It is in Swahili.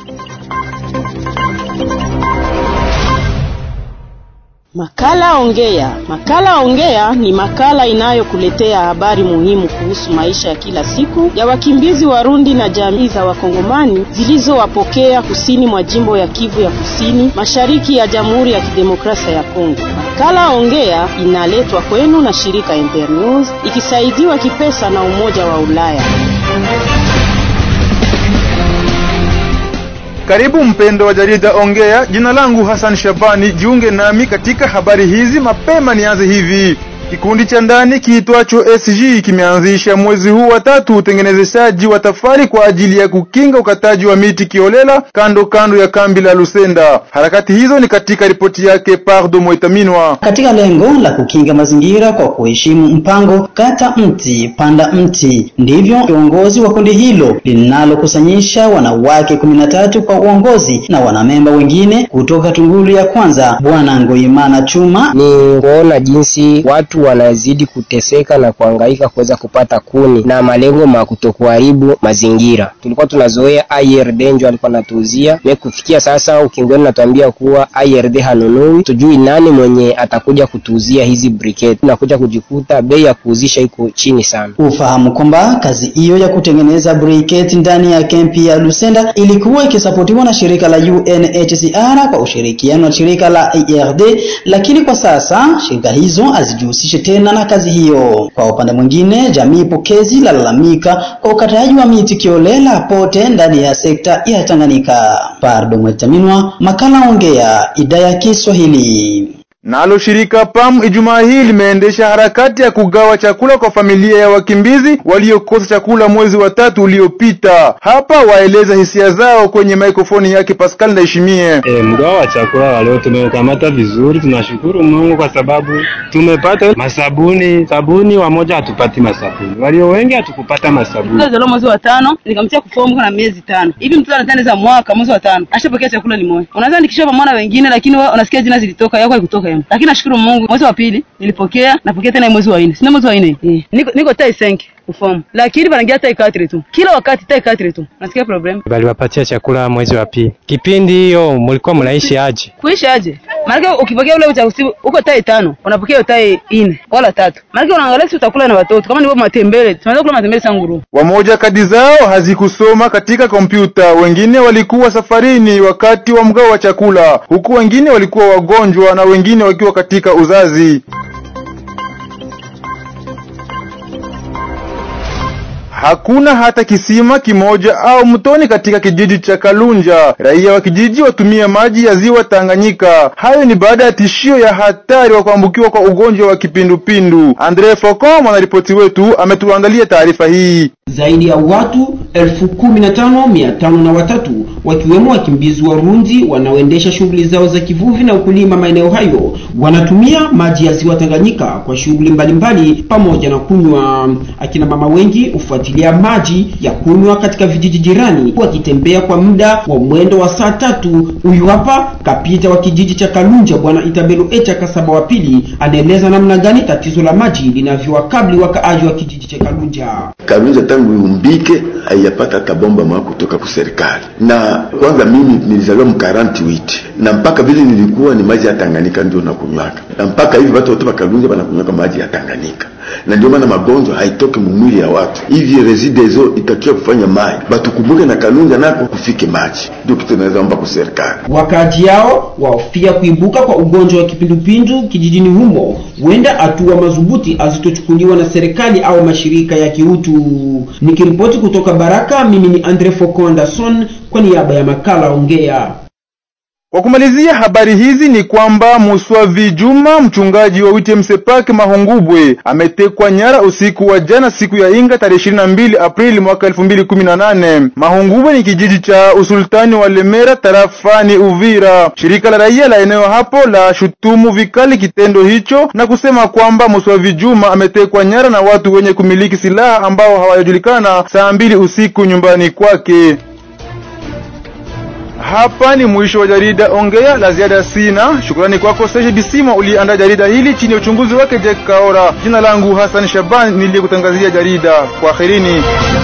Makala Ongea. Makala Ongea ni makala inayokuletea habari muhimu kuhusu maisha ya kila siku ya wakimbizi Warundi na jamii za Wakongomani zilizowapokea kusini mwa jimbo ya Kivu ya Kusini, mashariki ya Jamhuri ya Kidemokrasia ya Kongo. Makala Ongea inaletwa kwenu na shirika Internews ikisaidiwa kipesa na Umoja wa Ulaya. Karibu mpendo wa jarida Ongea. Jina langu Hassan Shabani, jiunge nami katika habari hizi. Mapema nianze hivi. Kikundi cha ndani kiitwacho SG kimeanzisha mwezi huu wa tatu utengenezeshaji wa tafari kwa ajili ya kukinga ukataji wa miti kiolela kando kando ya kambi la Lusenda. Harakati hizo ni katika ripoti yake Pardo Moitaminwa. Katika lengo la kukinga mazingira kwa kuheshimu mpango kata mti panda mti, ndivyo kiongozi wa kundi hilo linalokusanyisha wanawake kumi na tatu kwa uongozi na wanamemba wengine kutoka Tungulu ya kwanza, Bwana Ngoimana Chuma ni kuona jinsi watu wanazidi kuteseka na kuhangaika kuweza kupata kuni na malengo ma kutokuharibu mazingira. Tulikuwa tunazoea IRD ndio alikuwa anatuuzia me, kufikia sasa ukingoni natuambia kuwa IRD hanunui, tujui nani mwenye atakuja kutuuzia hizi briquette. Tunakuja kujikuta bei ya kuuzisha iko chini sana. Ufahamu kwamba kazi hiyo ya kutengeneza briquette ndani ya kempi ya Lusenda ilikuwa ikisapotiwa na shirika la UNHCR kwa ushirikiano na shirika la IRD, lakini kwa sasa shirika hizo hazijihusishe tena na kazi hiyo. Kwa upande mwingine, jamii pokezi lalalamika kwa ukataji wa miti kiolela pote ndani ya sekta ya Tanganyika. Pardo Mwetaminwa, makala Ongea, idhaa ya Kiswahili. Nalo shirika PAM Ijumaa hii limeendesha harakati ya kugawa chakula kwa familia ya wakimbizi waliokosa chakula mwezi wa tatu uliopita. Hapa waeleza hisia zao kwenye mikrofoni yake Pascal Ndayishimiye. E, mgao wa chakula wa leo tumekamata vizuri, tunashukuru Mungu kwa sababu tumepata masabuni. Sabuni wamoja hatupati masabuni, walio wengi hatukupata masabuni. Zalo mwezi wa tano nikamtia kufomu kana miezi tano hivi, mtoto anatendeza mwaka mwezi wa tano ashapokea chakula ni moja, unaweza nikisha pamoja wengine, lakini unasikia jina zilitoka yako haikutoka lakini nashukuru Mungu, mwezi wa pili nilipokea, napokea tena mwezi wa nne, sina mwezi wa nne eh, niko niko tai senki kufomu, lakini wanaingia tai katri tu, kila wakati tai katri tu, nasikia problem. Baliwapatia chakula mwezi wa pili. Kipindi hiyo mlikuwa mnaishi aje? Kuishi aje? Maana ukipokea ule uchaguzi uko tai tano, unapokea tai nne wala tatu, maana unaangalia si utakula na watoto kama ndivyo matembele, tunaweza kula matembele sanguru. Wamoja kadi zao hazikusoma katika kompyuta, wengine walikuwa safarini wakati wa mgao wa chakula, huku wengine walikuwa wagonjwa na wengine wakiwa katika uzazi. Hakuna hata kisima kimoja au mtoni katika kijiji cha Kalunja. Raia wa kijiji watumia maji ya ziwa Tanganyika. Hayo ni baada ya tishio ya hatari wa kuambukiwa kwa ugonjwa wa kipindupindu. Andre Foko, mwanaripoti wetu, ametuandalia taarifa hii. Zaidi ya watu elfu kumi na tano mia tano na watatu wakiwemo wakimbizi Warundi wanaoendesha shughuli zao za kivuvi na ukulima maeneo hayo wanatumia maji ya ziwa Tanganyika kwa shughuli mbalimbali pamoja na kunywa. Akina mama wengi hufuatilia maji ya kunywa katika vijiji jirani wakitembea kwa muda wa mwendo wa saa tatu. Huyu hapa kapita wa kijiji cha Kalunja, Bwana Itabelo Echa Kasaba wa pili, anaeleza namna gani tatizo la maji linavyowakabili wakaaji wa kijiji cha Kalunja. Kalunja tangu iumbike haiyapata hata bomba mwa kutoka kwa serikali. Na kwanza mimi nilizaliwa mkaranti witi na mpaka vile nilikuwa ni maji ya Tanganyika ndio nakunywaka, na mpaka hivi watu wote Kalunja wanakunywaka maji ya Tanganyika, na ndio maana magonjwa haitoki mumwili ya watu. Hivi rezidezo itakiwa kufanya maji batukumbuke na Kalunja nako kufike maji, ndio kitu naweza omba kwa serikali. Wakaaji yao wahofia kuibuka kwa ugonjwa wa kipindupindu kijijini humo, huenda hatua madhubuti hazitochukuliwa na serikali au mashirika ya kiutu. Nikiripoti kutoka Baraka, mimi ni Andre Foko Anderson kwa niaba ya makala Ongea. Kwa kumalizia habari hizi ni kwamba Muswavi Juma, mchungaji wa WTM Park Mahungubwe, ametekwa nyara usiku wa jana siku ya Inga tarehe 22 Aprili mwaka 2018. Mahungubwe ni kijiji cha usultani wa Lemera tarafani Uvira. Shirika la raia la eneo hapo la shutumu vikali kitendo hicho na kusema kwamba Muswavi Juma ametekwa nyara na watu wenye kumiliki silaha ambao hawajulikana saa mbili usiku nyumbani kwake. Hapa ni mwisho wa jarida Ongea. La ziada sina. Shukrani kwako Serge Bisima uliandaa jarida hili chini ya uchunguzi wake Jack Kaora. Jina langu Hassan Shaban niliyekutangazia jarida. Kwaherini.